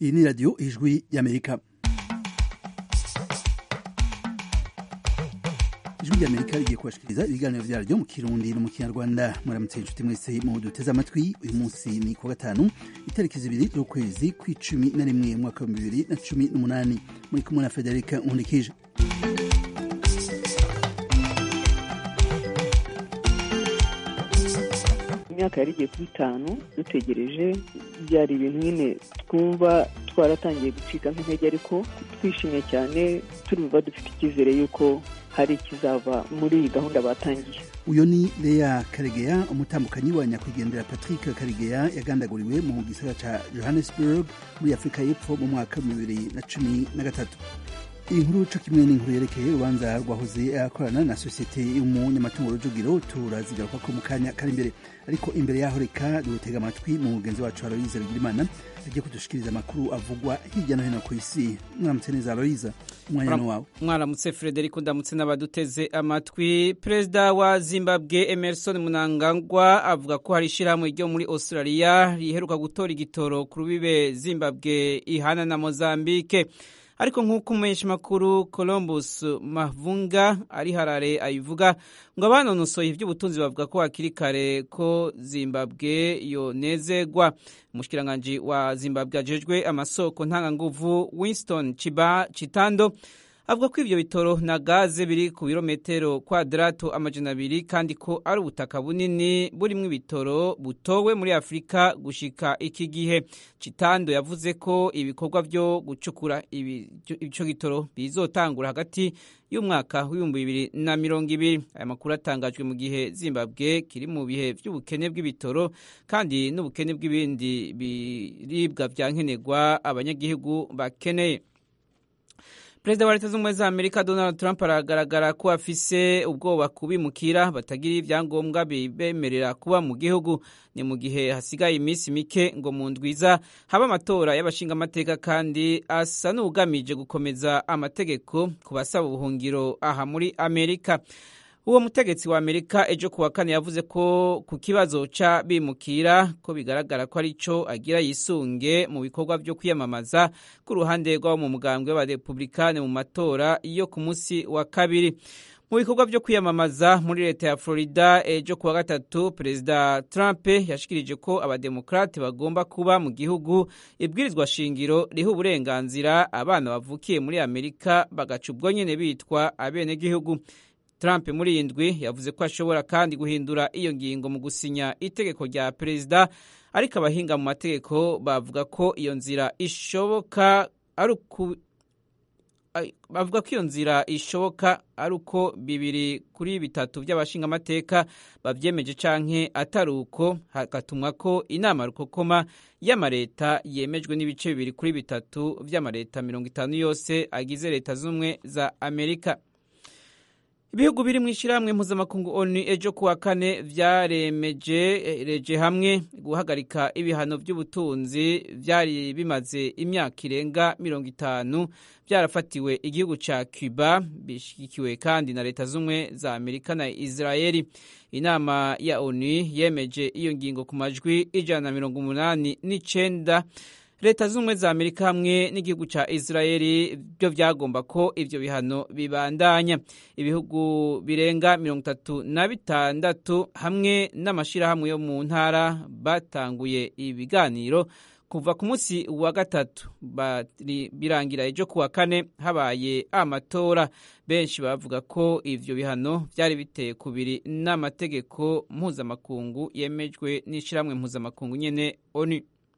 iyi ni radiyo ijwi y'amerika ijwi ry'amerika rigiye kubashikiriza ibiganiro vyaryo mu kirundi no mu kinyarwanda muramutse inshuti mwese mu duteze amatwi uyu munsi ni kuwa gatanu itariki zibiri z'ukwezi kw'icumi na rimwe umwaka wa bibiri na cumi n'umunani muri kumwe na federika nkundikije imyaka yari igiye kuri itanu dutegereje byari ibintu nyine twumva twaratangiye gucika nk'intege ariko twishimye cyane turumva dufite icyizere y'uko hari ikizava muri iyi gahunda batangiye uyu ni Lea Karegeya umutambukanyi wa nyakwigendera Patrick Karegeya yagandaguriwe mu gisagara ca Johannesburg muri Afurika y'Epfo mu mwaka wa bibiri na cumi na gatatu iyi nkuru co kimwe n'inkuru yerekeye urubanza rwahoze akorana na sosiyete y'umunyamatungo rujugiro turazigaruka ko mu kanya kari imbere ariko imbere yaho reka dutega amatwi mu mugenzi wacu Aloyiza Bigirimana agiye kudushikiriza amakuru avugwa hirya no hino ku isi mwaramutse neza Aloyiza umwanya ni wawe mwaramutse Frederico ndamutse n'abaduteze amatwi perezida wa Zimbabwe Emerson Mnangagwa avuga ko hari ishyirahamwe ryo muri Australia riheruka gutora igitoro ku rubibe Zimbabwe ihana na Mozambique ariko nk'uko umumenyesha makuru Columbus Mavunga ari harare ayivuga ngo abanonosoye iby'ubutunzi bavuga ko hakiri kare ko Zimbabwe yonezegwa umushikiranganji wa Zimbabwe ajejwe amasoko ntanganguvu Winston Chiba Chitando avuga ko ivyo bitoro na gaze biri ku birometero kwadrato amajana abiri kandi ko ari ubutaka bunini burimwo ibitoro butowe muri afurika gushika iki gihe citando yavuze ko ibikorwa vyo gucukura ico gitoro bizotangura hagati y'umwaka w'ibihumbi bibiri na mirongo ibiri aya makuru atangajwe mu gihe zimbabwe kiri mu bihe vy'ubukene bw'ibitoro kandi n'ubukene bw'ibindi biribwa vya nkenerwa abanyagihugu bakeneye perezida wa leta z'ubumwe za amerika donald trump aragaragara ko afise ubwoba kubimukira batagira ibyangombwa bibemerera kuba mu gihugu ni mu gihe hasigaye iminsi mike ngo mu ndwiza haba amatora y'abashingamateka kandi asa n'ugamije gukomeza amategeko ku basaba ubuhungiro aha muri amerika uwo mutegetsi wa amerika ejo kuwa kane yavuze ko ku kibazo ca bimukira ko bigaragara ko ari co agira yisunge mu bikorwa vyo kwiyamamaza ku ruhande rw'abo mu mugambwe w'abarepublikane mu matora yo ku munsi wa kabiri mu bikorwa vyo kwiyamamaza muri leta ya florida ejo kuwa gatatu perezida trump yashikirije ko abademokrate bagomba kuba mu gihugu ibwirizwa shingiro riha uburenganzira abana bavukiye muri amerika bagaca ubwo nyene bitwa abenegihugu Trump muri iyi ndwi yavuze ko ashobora kandi guhindura iyo ngingo mu gusinya itegeko rya perezida ariko abahinga mu mategeko bavuga ko iyo nzira ishoboka ari uku bavuga ko iyo nzira ishoboka ari uko bibiri kuri bitatu by'abashingamateka babyemeje canke atari uko hagatumwa ko inama rukokoma y'amareta yemejwe n'ibice bibiri kuri bitatu by'amareta mirongo itanu yose agize leta z'ubumwe za amerika ibihugu biri mu ishyirahamwe mpuzamakungu onu ejo kuwa kane vyaremeje hamwe guhagarika ibihano by'ubutunzi vyari bimaze imyaka irenga mirongo itanu vyarafatiwe igihugu ca cuba bishigikiwe kandi na leta z'umwe za amerika na israeli inama ya onu yemeje iyo ngingo ku majwi ijana na mirongo umunani n'icenda leta z'ubumwe za amerika hamwe n'igihugu ca israeli byo vyagomba ko ivyo bihano bibandanya ibihugu birenga mirongo itatu na bitandatu hamwe n'amashirahamwe yo mu ntara batanguye ibiganiro kuva ku munsi wa gatatu birangira ejo kuwa kane habaye amatora benshi bavuga ko ivyo bihano vyari biteye kubiri n'amategeko mpuzamakungu yemejwe n'ishirahamwe mpuzamakungu nyene onu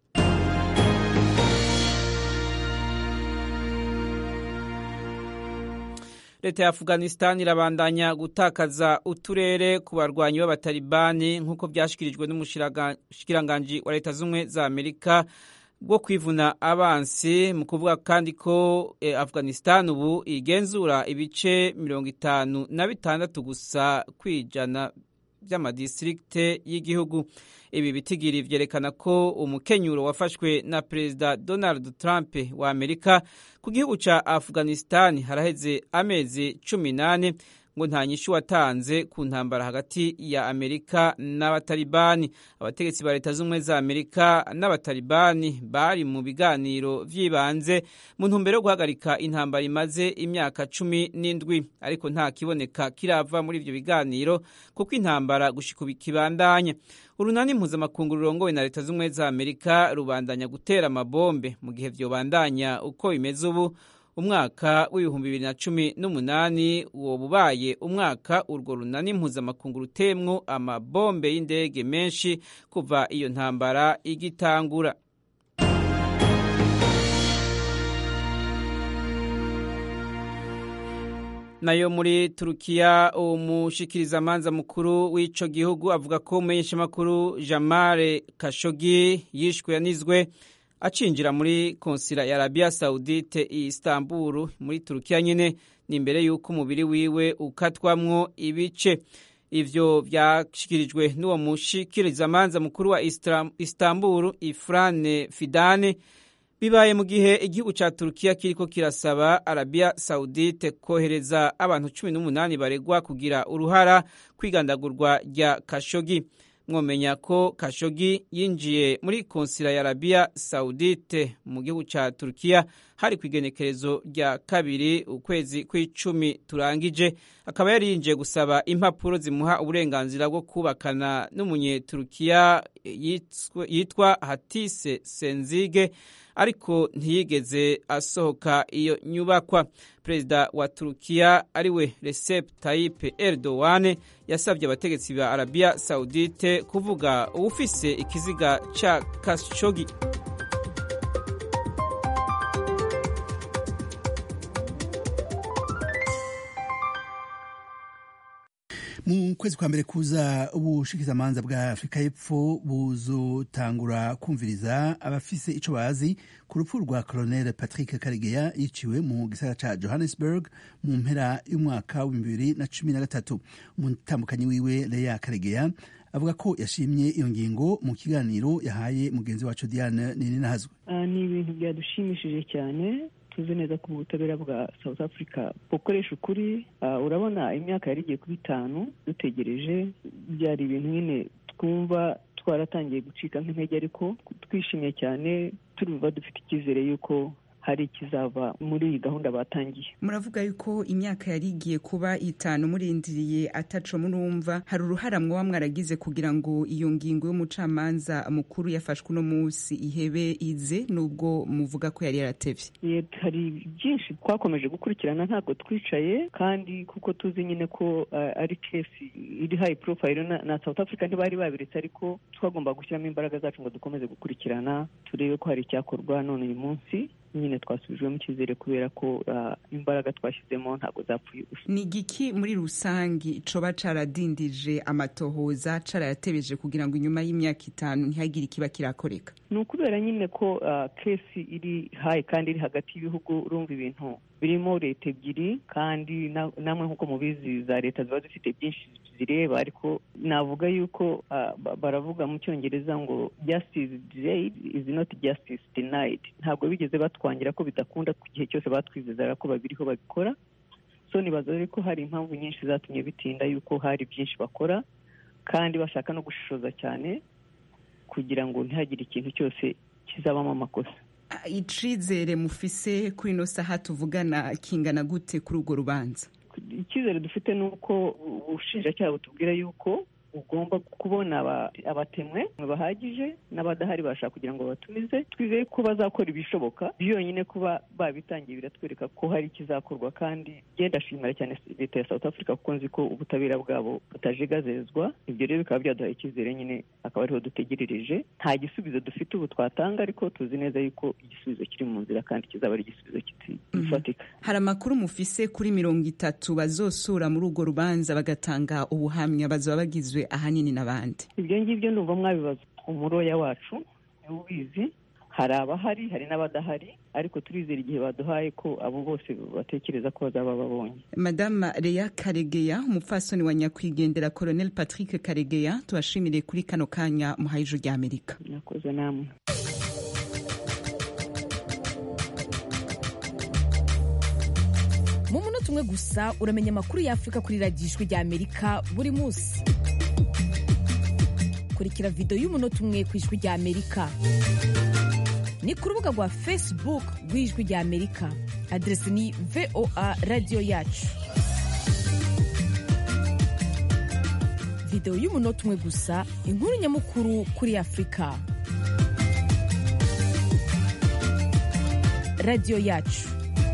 leta ya afghanistan irabandanya gutakaza uturere ku barwanyi b'abatalibani nk'uko byashyikirijwe n'umushikiranganji wa leta z'ubumwe za amerika bwo kwivuna abansi mu kuvuga kandi ko eh, afghanistan ubu igenzura ibice mirongo itanu na bitandatu gusa kwijana by'amadistrikte y'igihugu ibi bitigiri vyerekana ko umukenyuro wafashwe na perezida donald trump wa amerika ku gihugu ca afghanistan haraheze amezi cumi nane ngo nta nyishu watanze ku ntambara hagati ya amerika n'abatalibani abategetsi ba leta z'ubumwe za amerika n'abatalibani bari mu biganiro vy'ibanze mu ntumbero yo guhagarika intambara imaze imyaka cumi n'indwi ariko nta kiboneka kirava muri ivyo biganiro kuko intambara gushika ubu kibandanya urunani mpuzamakungu rurongowe na leta z'ubumwe za amerika rubandanya gutera amabombe mu gihe vyobandanya uko bimeze ubu umwaka w'ibihumbi bibiri na cumi n'umunani uwo bubaye umwaka urwo runani mpuzamakungu rutemwo amabombe y'indege menshi kuva iyo ntambara igitangura nayo muri turukiya umushikirizamanza mukuru w'ico gihugu avuga ko umumenyeshamakuru jamare kashogi yishwe yanizwe acinjira muri konsila ya arabiya sawudite i istanbul muri turukiya nyine ni imbere y'uko umubiri wiwe ukatwamwo ibice ivyo vyashikirijwe n'uwo mushikirizamanza mukuru wa istanbul ifrane fidane bibaye mu gihe igihugu ca turukiya kiriko kirasaba arabiya sawudite kohereza abantu cumi n'umunani baregwa kugira uruhara kwigandagurwa rya kashogi mwomenya ko kashogi yinjiye muri konsila ya arabiya sawudite mu gihugu ca turukiya hari ku igenekerezo rya kabiri ukwezi kw'icumi turangije akaba yari yinjiye gusaba impapuro zimuha uburenganzira bwo kubakana n'umunyeturukiya yitwa hatise senzige ariko ntiyigeze asohoka iyo nyubakwa perezida wa turukiya ariwe recep tayyip erdogan yasabye abategetsi ba arabiya sawudite kuvuga uwufise ikiziga ca kashogi mu kwezi kwa mbere kuza ubushikizamanza bwa afurika y'epfo buzotangura kumviriza abafise ico bazi ku rupfu rwa colonel patrick karegeya yiciwe mu gisagara ca johannesburg mu mpera y'umwaka w'ibihumbi bibiri na cumi na gatatu umutambukanyi wiwe leya karegeya avuga ko yashimye iyo ngingo mu kiganiro yahaye mugenzi wacu diane nininahazwe uh, ni ibintu byadushimishije cyane tuzi neza ko ubutabera bwa south africa bukoresha ukuri urabona imyaka yari igiye kuba itanu dutegereje byari ibintu nyine twumva twaratangiye gucika nk'intege ariko twishimye cyane turuva dufite icyizere y'uko hari ikizava muri iyi gahunda batangiye muravuga yuko imyaka yari igiye kuba itanu murindiriye ataco murumva hari uruhara mwoba mwaragize kugira ngo iyo ngingo y'umucamanza mukuru yafashwe uno munsi ihebe ize nubwo muvuga ko yari yaratevye hari byinshi twakomeje gukurikirana ntabwo twicaye kandi kuko tuzi nyine ko uh, ari kesi iri high profile na, na south africa ntibari babiretse ariko twagomba gushyiramo imbaraga zacu ngo dukomeze gukurikirana turebe ko hari icyakorwa none uyu munsi nyine twasubijwemo icyizere kubera ko imbaraga twashyizemo ntabwo zapfuye gusa ni igiki muri rusange coba caradindije amatohoza carayatebeje kugira ngo inyuma y'imyaka itanu ntihagire ikiba kirakoreka ni ukubera nyine ko kesi iri hayi kandi iri hagati y'ibihugu urumva ibintu birimo leta ebyiri kandi namwe nk'uko mubizi za leta ziba zifite byinshi zireba ariko navuga yuko baravuga mu cyongereza ngo justice delayed is not justice denied ntabwo bigeze batwangira ko bidakunda ku gihe cyose batwizezara ko babiriho babikora so nibaza ko hari impamvu nyinshi zatumye bitinda yuko hari byinshi bakora kandi bashaka no gushishoza cyane kugira ngo ntihagire ikintu cyose kizabamo amakosa icizere mufise kuri ino saha tuvugana kingana gute kuri urwo rubanza icyizere dufite ni uko ubushinjacyaha butubwira yuko ugomba kubona abatemwe bahagije n'abadahari bashaka kugira ngo batumize twizeye ko bazakora ibishoboka byonyine kuba babitangiye biratwereka ko hari ikizakorwa kandi genda ashimira cyane leta ya south africa kuko nzi ko ubutabera bwabo butajegazezwa ibyo rero bikaba byaduhaye icyizere nyine akaba ariho dutegerereje nta gisubizo dufite ubu twatanga ariko tuzi neza yuko igisubizo kiri mu nzira kandi kizaba ari igisubizo gifatika hari amakuru mufise kuri mirongo itatu bazosura muri urwo rubanza bagatanga ubuhamya bazaba bagizwe ahanini n'abandi ibyo ngibyo ndumva mwabibaza umuroya wacu niwe ubizi hari abahari hari n'abadahari ariko turizera igihe baduhaye ko abo bose batekereza ko bazaba babonye madama Leya karegeya umupfasoni wa nyakwigendera colonel patrick karegeya tubashimire kuri kano kanya muhaye ijuru rya amerika mwakoze namwe mu munota umwe gusa uramenya amakuru y'afurika kuri radiyo ijwi rya amerika buri munsi kurikira videwo y'umunota umwe ku ijwi rya amerika ni ku rubuga rwa facebook rw'ijwi rya amerika aderesi ni voa radiyo yacu videwo y'umunota umwe gusa inkuru nyamukuru kuri afurika radiyo yacu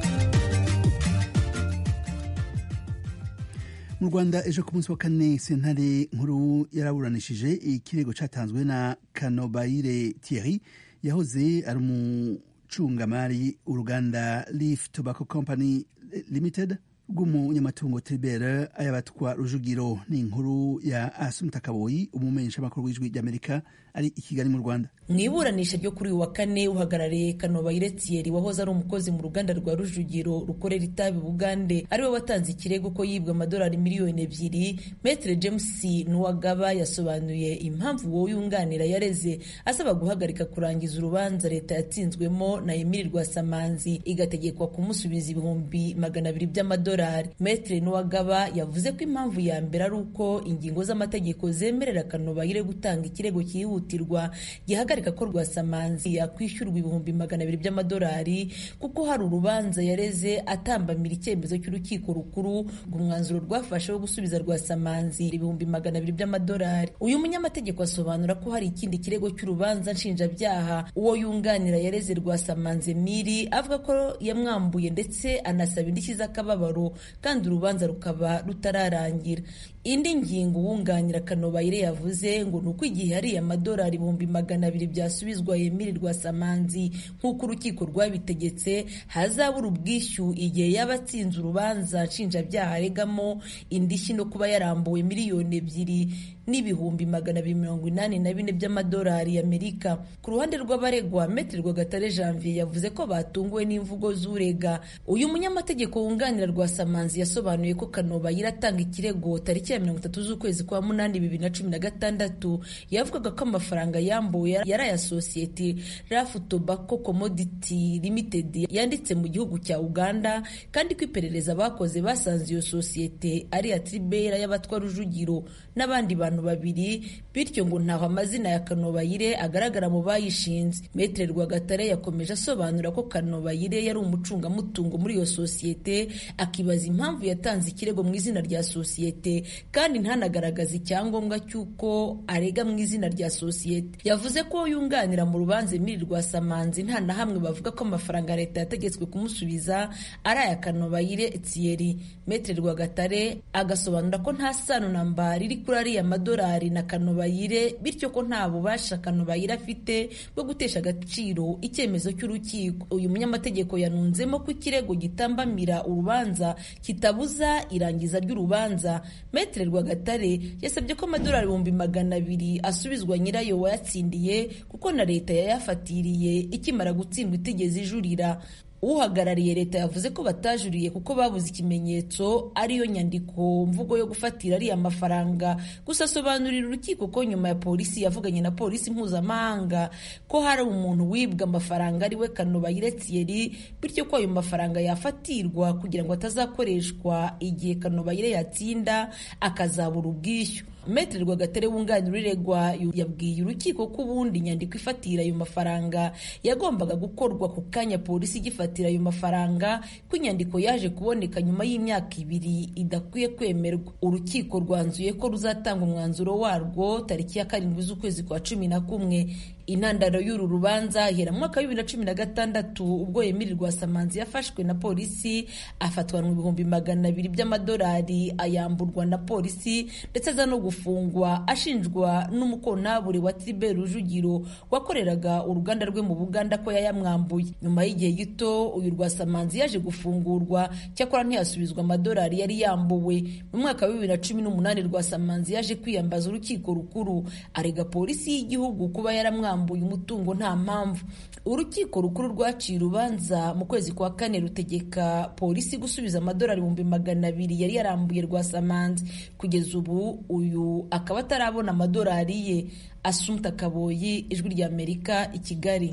mu rwanda ejo ku munsi wa kane sentare nkuru yaraburanishije ikirego cyatanzwe na kanobayire thierry yahoze ari umucungamari uruganda leaf tobacco company limited rw'umunyamatungo tribert ayabatwa rujugiro ni inkuru ya asumta kaboyi umumenyeshamakuru w'ijwi ry'amerika ari i kigali mu rwanda mu iburanisha ryo kuri uyu wa kane uhagarariye kanobayire thierry wahoze ari umukozi mu ruganda rwa rujugiro rukorera itabi bugande ariwe watanze ikirego ko yibwa amadolari miliyoni ebyiri metre james nuwagaba yasobanuye impamvu uwo yunganira yareze asaba guhagarika kurangiza urubanza leta yatsinzwemo na emili rwasamanzi igategekwa kumusubiza ibihumbi magana abiri by'amadolari metre nuwagaba yavuze ko impamvu ya mbere ari uko ingingo z'amategeko zemerera kanobayire gutanga ikirego cyihutirwa gihagarika ko rwasamanzi yakwishyurwa ibihumbi magana abiri by'amadolari kuko hari urubanza yareze atambamira icyemezo cy'urukiko rukuru ngo umwanzuro rwafashe wo gusubiza rwasamanzi ibihumbi magana abiri by'amadolari uyu munyamategeko asobanura ko hari ikindi kirego cy'urubanza nshinjabyaha uwo yunganira yareze rwasamanzi miri avuga ko yamwambuye ndetse anasaba indishyi z'akababaro kandi urubanza rukaba rutararangira indi ngingo uwunganira kanobayire yavuze ngo ni uko igihe hari amadolari ibihumbi magana abiri byasubizwa Emile Rwasamanzi nk'uko urukiko rwabitegetse hazabura ubwishyu igihe yaba atsinze urubanza nshinjabyaha aregamo indishyi no kuba yarambuwe miliyoni ebyiri n'ibihumbi magana abiri mirongo inani na bine by'amadolari y'Amerika ku ruhande rw'abaregwa Metre Rwagatare Janvier yavuze ko batunguwe n'imvugo z'urega uyu munyamategeko wunganira Rwasamanzi yasobanuye ko Kanobayire atanga ikirego tariki ya mirongo itatu z'ukwezi kwa munani bibiri na cumi na gatandatu yavugaga ko amafaranga yambuwe yari aya sosiyete Rafu Tobacco Commodity Limited yanditse mu gihugu cya Uganda kandi ko iperereza bakoze basanze iyo sosiyete ari iya Tribera y'abatwa Rujugiro n'abandi bantu babiri bityo ngo ntaho amazina ya Kanobayire agaragara mu bayishinze Metre Rwagatare yakomeje asobanura ko Kanobayire yari umucungamutungo muri iyo sosiyete akibaza impamvu yatanze ikirego mu izina rya sosiyete kandi ntanagaragaza icyangombwa cy'uko arega mu izina rya sosiyete yavuze ko yunganira mu rubanza Emile Rwasamanzi nta na hamwe bavuga ko amafaranga leta yategetswe kumusubiza ari aya Kanobayire Thierry Metre Rwagatare agasobanura ko nta sano na mba riri kuri ariya madolari na Kanobayire bityo ko nta bubasha Kanobayire afite bwo gutesha agaciro icyemezo cy'urukiko uyu munyamategeko yanunzemo ko ikirego gitambamira urubanza kitabuza irangiza ry'urubanza Metre Rwagatare yasabye ko amadolari ibihumbi magana abiri asubizwa nyirayo wayatsindiye kuko na leta yayafatiriye ikimara gutsindwa itigeze ijurira uhagarariye leta yavuze ko batajuriye kuko babuze ikimenyetso ariyo nyandiko mvugo yo gufatira ariya mafaranga gusa asobanurira urukiko ko nyuma ya polisi yavuganye na polisi mpuzamahanga ko hari umuntu wibwa amafaranga ariwe Kanobayire Thierry bityo ko ayo mafaranga yafatirwa kugira ngo atazakoreshwa igihe Kanobayire yatsinda akazabura ubwishyu Metre Rwagatare wunganira uregwa yabwiye urukiko ko ubundi inyandiko ifatira ayo mafaranga yagombaga gukorwa ku kanya polisi igifatira ayo mafaranga ko inyandiko yaje kuboneka nyuma y'imyaka ibiri idakwiye kwemerwa urukiko rwanzuye ko ruzatanga umwanzuro warwo tariki ya karindwi z'ukwezi kwa cumi na kumwe intandaro y'uru rubanza ihera mu mwaka wa bibiri na cumi na gatandatu ubwo Emile Rwasamanzi yafashwe na polisi afatwa mu bihumbi magana abiri by'amadolari ayamburwa na polisi ndetse aza no gufungwa ashinjwa n'umukontabure wa Tribert Rujugiro wakoreraga uruganda rwe mu Buganda ko yayamwambuye nyuma y'igihe gito uyu Rwasamanzi yaje gufungurwa cyakora ntiyasubizwa amadolari yari yambuwe mu mwaka wa bibiri na cumi n'umunani Rwasamanzi yaje kwiyambaza urukiko rukuru arega polisi y'igihugu kuba yaramwambuye yambuye umutungo nta mpamvu urukiko rukuru rwaciye urubanza mu kwezi kwa kane rutegeka polisi gusubiza amadolari ibihumbi magana abiri yari yarambuye rwasamanzi kugeza ubu uyu akaba atarabona amadolari ye asumta kaboyi ijwi rya amerika i kigali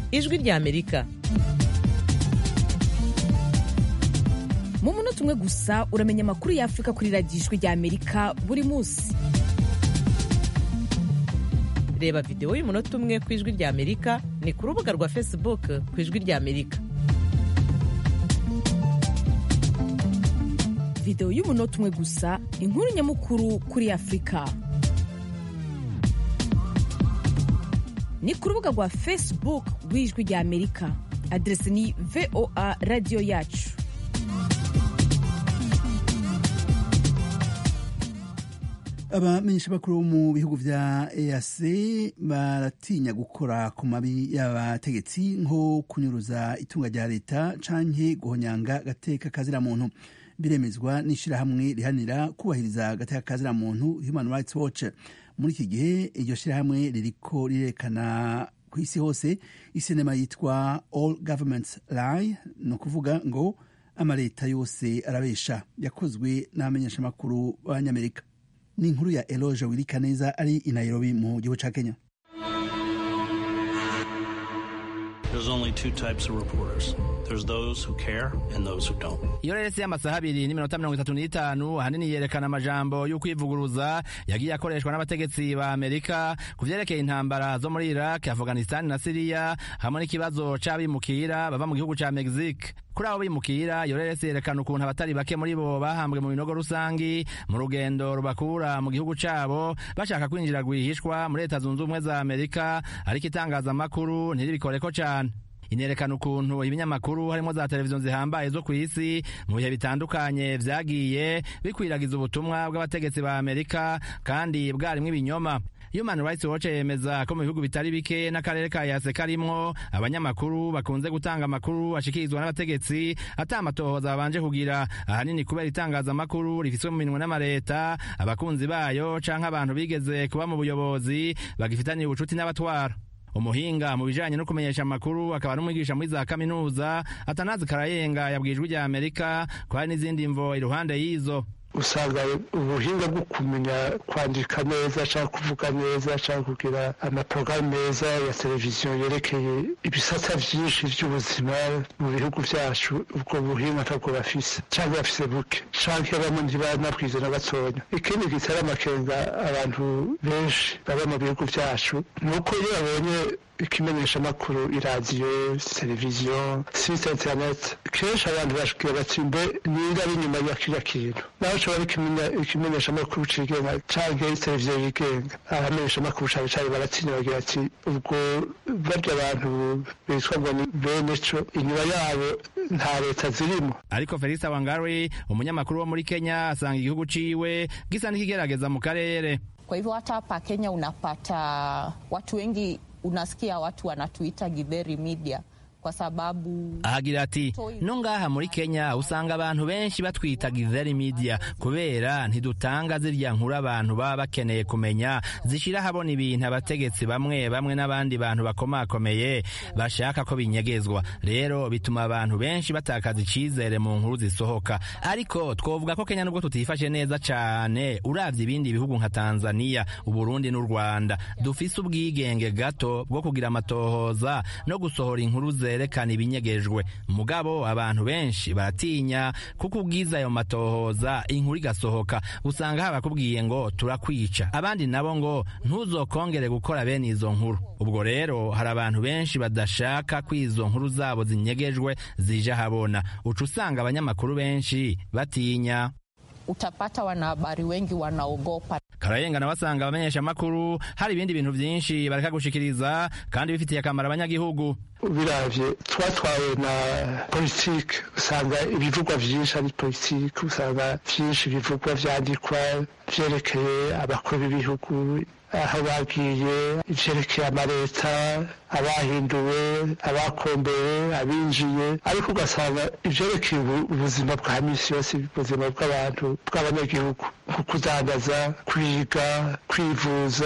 ijwi rya amerika mu munota umwe gusa uramenya amakuru y'afurika kuri radiyo ijwi rya amerika buri munsi reba videwo y'umunota umwe ku ijwi rya amerika ni ku rubuga rwa facebook ku ijwi rya amerika videwo y'umunota umwe gusa inkuru nyamukuru kuri afurika ni ku rubuga rwa facebook rw'ijwi rya amerika aderesi ni voa radiyo yacu abamenyesha bakuru mu bihugu vya EAC baratinya gukora ku mabi y'abategetsi nko kunyuruza itunga rya leta canke guhonyanga gateka kazira muntu biremezwa n'ishirahamwe rihanira kubahiriza gateka kazira muntu Human Rights Watch muri iki gihe iryo shirahamwe ririko rirekana ku isi hose isinema yitwa All Governments Lie ni ukuvuga ngo amaleta yose arabesha yakozwe n'abamenyeshamakuru b'abanyamerika ni inkuru ya Eloge Wirikaneza ari i Nairobi mu gihugu ca Kenya There's only two types of reporters. There's those who care and those who don't. iyo rero y'amasaha abiri n'iminota mirongo itatu n'itanu ahanini yerekana amajambo y'ukwivuguruza yagiye akoreshwa n'abategetsi ba amerika ku vyerekeye intambara zo muri iraq afghanistan na siriya hamwe n'ikibazo c'abimukira bava mu gihugu ca mexique kuri abo bimukira iyo rero yerekana ukuntu abatari bake muri bo bahambwe mu binogo rusangi mu rugendo rubakura mu gihugu cabo bashaka kwinjira rwihishwa muri leta zunze ubumwe za amerika ariko itangazamakuru ntiribikoreko cane inerekana ukuntu ibinyamakuru harimo za televiziyo zihambaye zo ku isi mu bihe bitandukanye vyagiye bikwiragiza ubutumwa bw'abategetsi ba amerika kandi bwarimwo ibinyoma Human Rights Watch yemeza ko mu bihugu bitari bike n'akarere ka yase karimwo abanyamakuru bakunze gutanga amakuru ashikirizwa n'abategetsi ata amatohoza babanje kugira ahanini kubera itangazamakuru rifiswe mu minwe n'amareta abakunzi bayo canke abantu bigeze kuba mu buyobozi bagifitaniye ubucuti n'abatwara umuhinga mu bijanye no kumenyesha amakuru akaba n'umwigisha muri za kaminuza atanazi karayenga yabwijwe rya amerika ko hari n'izindi mvo iruhande y'izo usanga ubuhinga bwo kumenya kwandika neza cyangwa kuvuga neza cyangwa kugira amaporogaramu meza ya televiziyo yerekeye ibisata byinshi by'ubuzima mu bihugu byacu ubwo buhinga ntabwo bafise cyangwa bafise buke cyangwa bamwe ntibanabwize na gatonya ikindi gitera amakenga abantu benshi baba mu bihugu byacu ni uko iyo babonye ikimenyeshamakuru iradiyo televiziyo site interineti kenshi abantu bashobora bati mbe niba ari inyuma ya kiriya kintu naho ushobora ikimenyeshamakuru cigenga canke televiziyo yigenga abamenyeshamakuru cane cane baratinya bagira ati ubwo barya abantu bitwa ngo ni bene co inyuma yabo nta leta zirimo ariko felix wangari umunyamakuru wo muri kenya asanga igihugu ciwe gisa n'ikigerageza mu karere kwa hivyo hata hapa kenya unapata watu wengi unasikia watu wanatuita githeri media kwa sababu ahagira ati no ngaha muri kenya usanga abantu benshi batwita githeri media kubera ntidutanga zirya nkuru abantu baba bakeneye kumenya zishira habona ibintu abategetsi bamwe bamwe n'abandi bantu bakomakomeye bashaka ko binyegezwa rero bituma abantu benshi batakaza icizere mu nkuru zisohoka ariko twovuga ko kenya nubwo tutifashe neza cane uravye ibindi bihugu nka tanzania uburundi n'u rwanda dufise ubwigenge gato bwo kugira amatohoza no gusohora inkuru ze zerekana ibinyegejwe mugabo abantu benshi baratinya kuko ubwiza ayo matohoza inkuru igasohoka usanga habakubwiye ngo turakwica abandi nabo ngo ntuzokongere gukora bene izo nkuru ubwo rero hari abantu benshi badashaka ko izo nkuru zabo zinyegejwe zije habona uca usanga abanyamakuru benshi batinya utapata wanahabari wengi wanaogopa karayenga nawe asanga abamenyesha amakuru hari ibindi bintu byinshi bareka gushikiriza kandi bifitiye akamaro abanyagihugu biravye twatwawe na politike usanga ibivugwa vyinshi ari politike usanga vyinshi bivugwa vyandikwa vyerekeye abakuru b'ibihugu aho bagiye ivyerekeye amaleta abahinduwe abakombewe abinjiye ariko ugasanga ivyerekeye ubuzima bwa misi yose ubuzima bw'abantu bw'abanyagihugu nko kudandaza kwiga kwivuza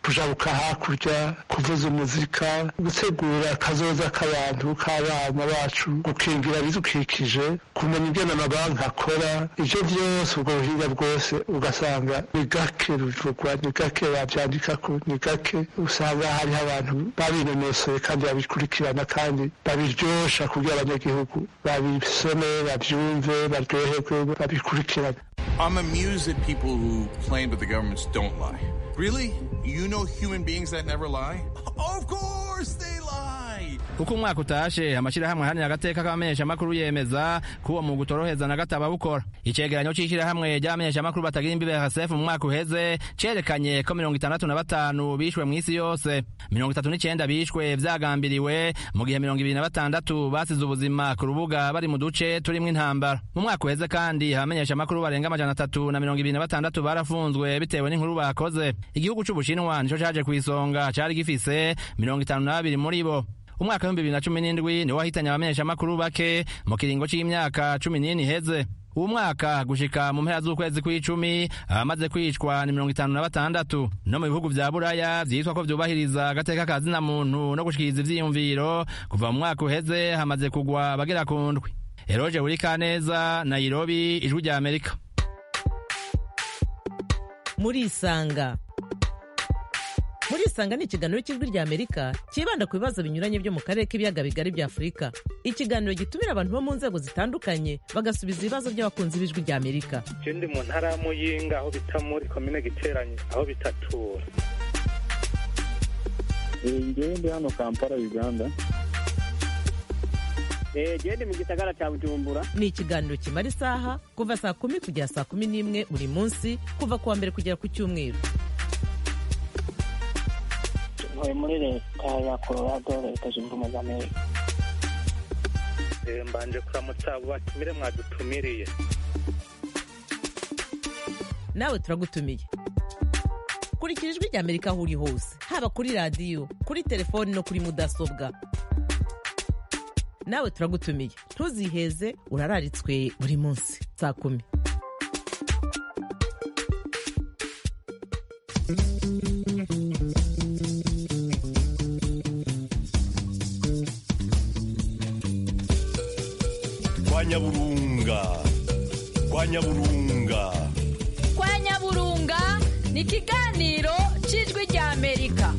kujabuka hakurya kuvuza umuzika gutegura akazoza k'abantu k'abana bacu gukingira ibidukikije kumenya ingene amabanki akora ivyo vyose ubwo buhinga bwose ugasanga ni gake ruvugwa ni gake bavyandikako ni gake usanga hariho abantu babinonosoye kandi babikurikirana kandi babiryosha kugira abanyagihugu babisome bavyumve baryoherwe babikurikirane I'm amused at people who claim that the governments don't lie. Really? You know human beings that never lie? Of course they lie! uko umwaka utashe amashyirahamwe ahanira agateka k'abamenyeshamakuru yemeza ko uwo mwuga utoroheza na gato abawukora icegeranyo c'ishyirahamwe ry'abamenyeshamakuru batagira imbibe hsf mu mwaka uheze cerekanye ko mirongo itandatu na batanu bishwe mw'isi yose mirongo itatu n'icenda bishwe vyagambiriwe mu gihe mirongo ibiri na batandatu basize ubuzima ku rubuga bari mu duce turimwo intambara mu mwaka uheze kandi abamenyeshamakuru barenga amajana atatu na mirongo ibiri na batandatu barafunzwe bitewe n'inkuru bakoze igihugu c'ubushinwa nico caje kw'isonga cari gifise mirongo itanu na babiri muri bo umwaka w'ibihumbi bibiri na cumi n'indwi niwo wahitanye abamenyeshamakuru bake mu kiringo c'imyaka cumi n'ine iheze uwo mwaka gushika mu mpera z'ukwezi kw'icumi abamaze kwicwa ni mirongo itanu na batandatu no mu bihugu vya buraya vyitwa ko vyubahiriza agateka ka zina muntu no gushikiriza ivyiyumviro kuva mu mwaka uheze hamaze kugwa abagera ku ndwi eroje urikaneza nairobi ijwi rya amerika murisanga murisanga ni ikiganiro cy'ijwi rya amerika cyibanda ku bibazo binyuranye byo mu karere k'ibiyaga bigari bya afurika ikiganiro gitumira abantu bo mu nzego zitandukanye bagasubiza ibibazo by'abakunzi b'ijwi rya amerika je ndi mu ntara ya muyinga aho bita muri komine giteranye aho bitatura ngewe ndi hano kampala uganda gende mu gisagara cya bujumbura ni ikiganiro kimara isaha kuva saa kumi kugera saa kumi n'imwe buri munsi kuva ku wa mbere kugera ku cyumweru ntuye muri leta ya colorado leta zunze ubumwe za amerika Eh, mbanje kuramutsa abo batumire mwadutumiriye nawe turagutumiye kurikira ijwi rya amerika aho uri hose haba kuri radiyo kuri telefoni no kuri mudasobwa nawe turagutumiye ntuziheze urararitswe buri munsi saa kumi kwa nyaburunga kwa nyaburunga kwa nyaburunga ni ikiganiro cy'ijwi rya amerika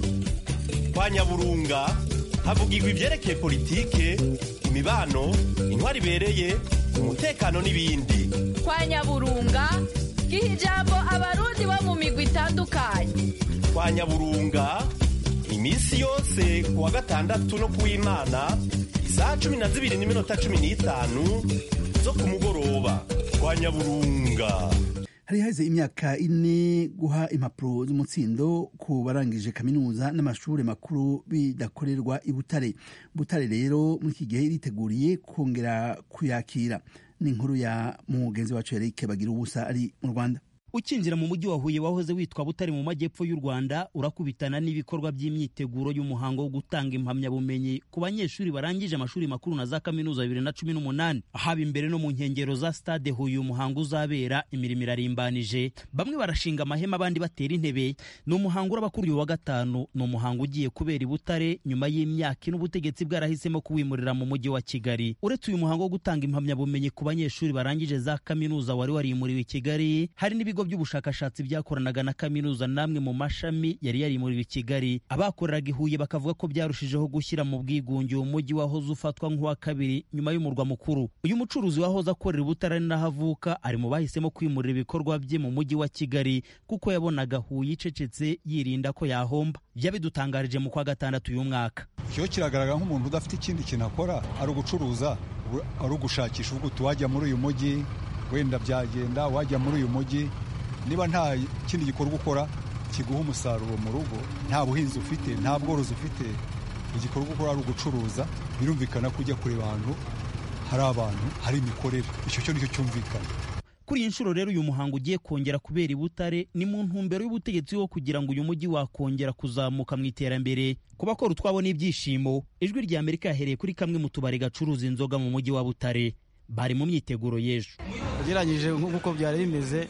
kwa nyaburunga havugirwa ibyerekeye politike imibano intwari ibereye umutekano n'ibindi kwa nyaburunga giha ijambo abarundi bo mu migwi itandukanye kwa nyaburunga iminsi yose ku wa gatandatu no ku w'imana isaha cumi na zibiri n'iminota cumi n'itanu zo ku mugoroba kwa nyaburunga hari haheze imyaka ine guha impapuro z'umutsindo ku barangije kaminuza n'amashuri makuru bidakorerwa i butare butare rero muri iki gihe iriteguriye kongera kuyakira ni inkuru ya mugenzi wacu Eric bagira ubusa ari mu rwanda ukinjira mu mujyi wa huye wahoze witwa butare mu majyepfo y'u rwanda urakubitana n'ibikorwa by'imyiteguro y'umuhango wo gutanga impamyabumenyi ku banyeshuri barangije amashuri makuru na za kaminuza bibiri na cumi n'umunani haba imbere no mu nkengero za stade huye umuhango uzabera imirimo irarimbanije bamwe barashinga amahema abandi batera intebe ni umuhango uraba kuri uyu wa gatanu ni umuhango ugiye kubera i butare nyuma y'imyaka ine ubutegetsi bwarahisemo kuwimurira mu mujyi wa kigali uretse uyu muhango wo gutanga impamyabumenyi ku banyeshuri barangije za kaminuza wari warimuriwe i kigali hari n'ibigo by'ubushakashatsi byakoranaga na kaminuza namwe mu mashami yari yarimuriwe i kigali abakoreraga i huye bakavuga ko byarushijeho gushyira mu bwigunge uwo mujyi wahoze ufatwa nk'uwa kabiri nyuma y'umurwa mukuru uyu mucuruzi wahoze akorera ubutare n'aho avuka ari mu bahisemo kwimurira ibikorwa bye mu mujyi wa kigali kuko yabonaga huye icecetse yirinda ko yahomba byabidutangarije mu kwa gatandatu uyu mwaka cyo kiragaragara nk'umuntu udafite ikindi kintu akora ari ugucuruza ari ugushakisha uvuga uti wajya muri uyu mujyi wenda byagenda wajya muri uyu mujyi niba nta kindi gikorwa ukora kiguha umusaruro mu rugo nta buhinzi ufite nta bworozi ufite igikorwa ukora ari ugucuruza birumvikana ko ujya kureba ahantu hari abantu hari imikorere icyo cyo nicyo cyumvikana kuri iyi nshuro rero uyu muhango ugiye kongera kubera i butare ni mu ntumbero y'ubutegetsi wo kugira ngo uyu mujyi wakongera kuzamuka mu iterambere ku bakora utwabo n'ibyishimo ijwi rya amerika yahereye kuri kamwe mu tubari gacuruza inzoga mu mujyi wa butare bari mu myiteguro y'ejo ugereranyije nk'uko byari bimeze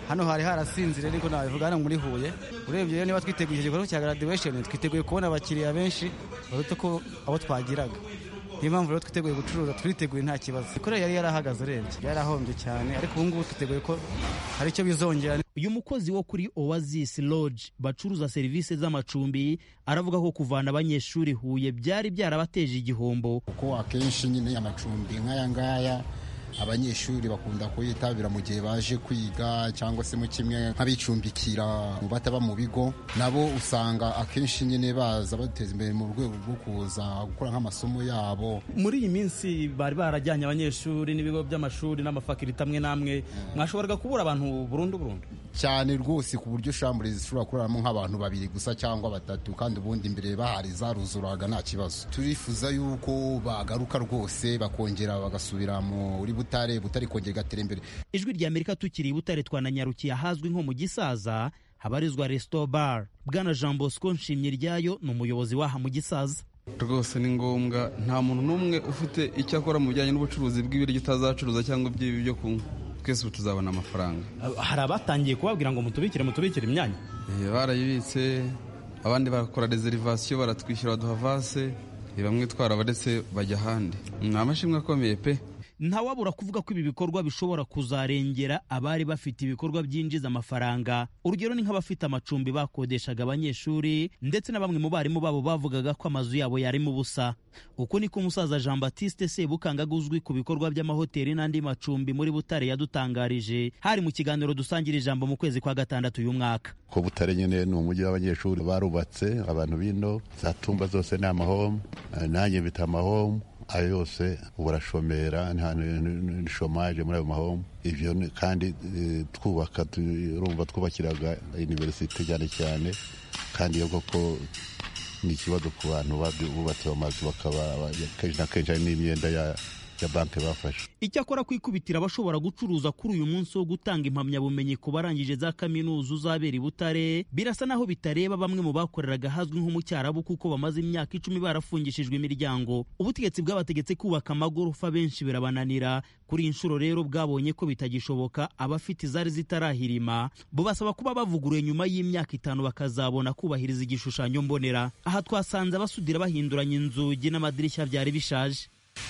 hano hari harasinzire niko nabivuga hano muri huye urebye rero niba twiteguye icyo gikorwa cya graduation twiteguye kubona abakiriya benshi baruta ko abo twagiraga niyo mpamvu rero twiteguye gucuruza twiteguye nta kibazo ikorera yari yarahagaze urebye yarahombye cyane ariko ubu ngubu twiteguye ko hari icyo bizongera uyu mukozi wo kuri oasis lodge bacuruza serivisi z'amacumbi aravuga ko kuvana abanyeshuri huye byari byarabateje igihombo kuko akenshi nyine amacumbi nk'aya ngaya abanyeshuri bakunda kuyitabira mu gihe baje kwiga cyangwa se mu kimwe nk'abicumbikira mu bataba mu bigo nabo usanga akenshi nyine baza bateza imbere mu rwego rwo kuza gukora nk'amasomo yabo muri iyi minsi bari barajyanye abanyeshuri n'ibigo by'amashuri n'amafakirite amwe n'amwe mwashoboraga kubura abantu burundu burundu cyane rwose ku buryo shambure zishobora kuraramo nk'abantu babiri gusa cyangwa batatu kandi ubundi imbere bahari zaruzuraga nta kibazo turifuza yuko bagaruka rwose bakongera bagasubira muri butare butare kongera igatera imbere ijwi rya amerika tukiri i butare twananyarukiye ahazwi nko mu gisaza habarizwa resto bar bwana jean bosco nshimye ryayo ni umuyobozi w'aha mu gisaza rwose ni ngombwa nta muntu n'umwe ufite icyo akora mu bijyanye n'ubucuruzi bw'ibiryo utazacuruza cyangwa iby'ibi byo kunywa twese ubu tuzabona amafaranga hari abatangiye kubabwira ngo mutubikire mutubikire imyanya barayibitse abandi barakora reserivasiyo baratwishyura baduha vase bamwe twarabaretse bajya ahandi ni amashimwe akomeye pe ntawabura kuvuga ko ibi bikorwa bishobora kuzarengera abari bafite ibikorwa byinjiza amafaranga urugero ni nk'abafite amacumbi bakodeshaga abanyeshuri ndetse na bamwe mu barimu babo bavugaga ko amazu yabo yarimo ubusa uko niko umusaza jean batiste sebukangaga uzwi ku bikorwa by'amahoteli n'andi macumbi muri butare yadutangarije hari mu kiganiro dusangira ijambo mu kwezi kwa gatandatu uyu mwaka ko butare nyine ni umujyi w'abanyeshuri barubatse abantu bino za tumba zose ni amahomu nanjye mfite amahomu ayo yose burashomera ni shomaje muri ayo mahomu ibyo kandi twubaka urumva twubakiraga iniverisite cyane cyane kandi iyo koko ni ikibazo ku bantu bubatse amazu bakaba kenshi na kenshi hari n'imyenda ya ya banki bafashe icyakora kwikubitira abashobora gucuruza kuri uyu munsi wo gutanga impamyabumenyi ku barangije za kaminuza uzabera i butare birasa naho bitareba bamwe mu bakoreraga ahazwi nko mu cyarabu kuko bamaze imyaka icumi barafungishijwe imiryango ubutegetsi bwabategetse kubaka amagorofa benshi birabananira kuri iyi nshuro rero bwabonye ko bitagishoboka abafite izari zitarahirima bubasaba kuba bavuguruye nyuma y'imyaka itanu bakazabona kubahiriza igishushanyo mbonera aha twasanze abasudira bahinduranya inzugi n'amadirishya byari bishaje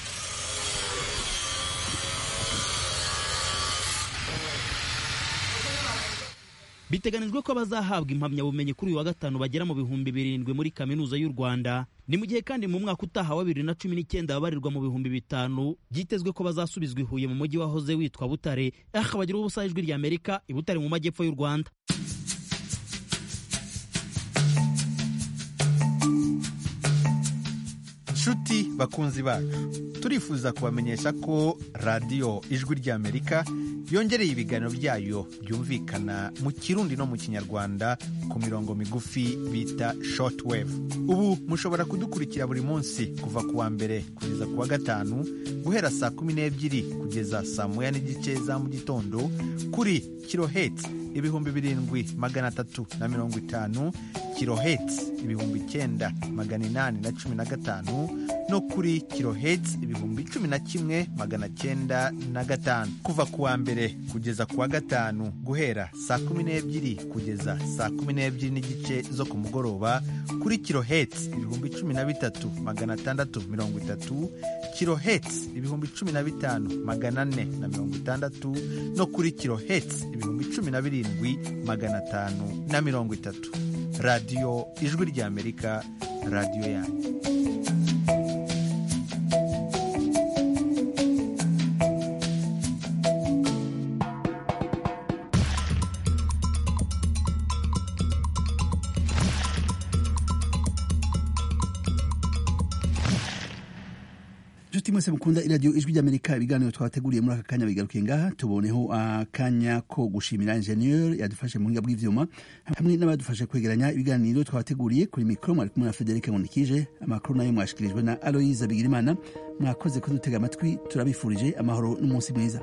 biteganijwe ko abazahabwa impamyabumenyi kuri uyu wa gatanu bagera mu bihumbi birindwi muri kaminuza y'u rwanda ni mu gihe kandi mu mwaka utaha wa bibiri na cumi n'icyenda babarirwa mu bihumbi bitanu byitezwe ko bazasubizwa i huye mu mujyi wahoze witwa butare aha bagira ubusa ijwi rya amerika i butare mu majyepfo y'u rwanda nshuti bakunzi bacu turifuza kubamenyesha ko radiyo ijwi ry'amerika yongereye ibiganiro byayo byumvikana mu kirundi no mu kinyarwanda ku mirongo migufi bita shortwave ubu mushobora kudukurikira buri munsi kuva ku wa mbere kugeza ku wa gatanu guhera saa kumi n'ebyiri kugeza saa moya n'igice za mu gitondo kuri kiloheti ibihumbi birindwi magana atatu na mirongo itanu kiloheti ibihumbi icyenda magana inani na cumi na gatanu no kuri kiloheti ibihumbi cumi na kimwe magana cyenda na gatanu kuva ku wa mbere kugeza ku wa gatanu guhera saa kumi n'ebyiri kugeza saa kumi n'ebyiri n'igice zo ku mugoroba kuri kiloheti ibihumbi cumi na bitatu magana atandatu mirongo itatu kiloheti ibihumbi cumi na bitanu magana ane na mirongo itandatu no kuri kiloheti ibihumbi cumi na birindwi magana atanu na mirongo itatu radiyo ijwi ry'amerika radiyo yanyu inshuti mwese mukunda iradiyo ijwi ry'amerika ibiganiro twabateguriye muri aka kanya bigarukiye ngaha tuboneho akanya ko gushimira injeniyeri yadufashe mu buhinga bw'ivyuma hamwe n'abadufashe kwegeranya ibiganiro twabateguriye kuri mikoro mwari kumwe na federike nkundikije amakuru nayo mwashikirijwe na aloyiza bigirimana mwakoze kudutega amatwi turabifurije amahoro n'umunsi mwiza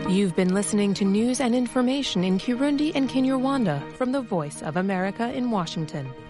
You've been listening to news and information in Kirundi and Kinyarwanda from the Voice of America in Washington.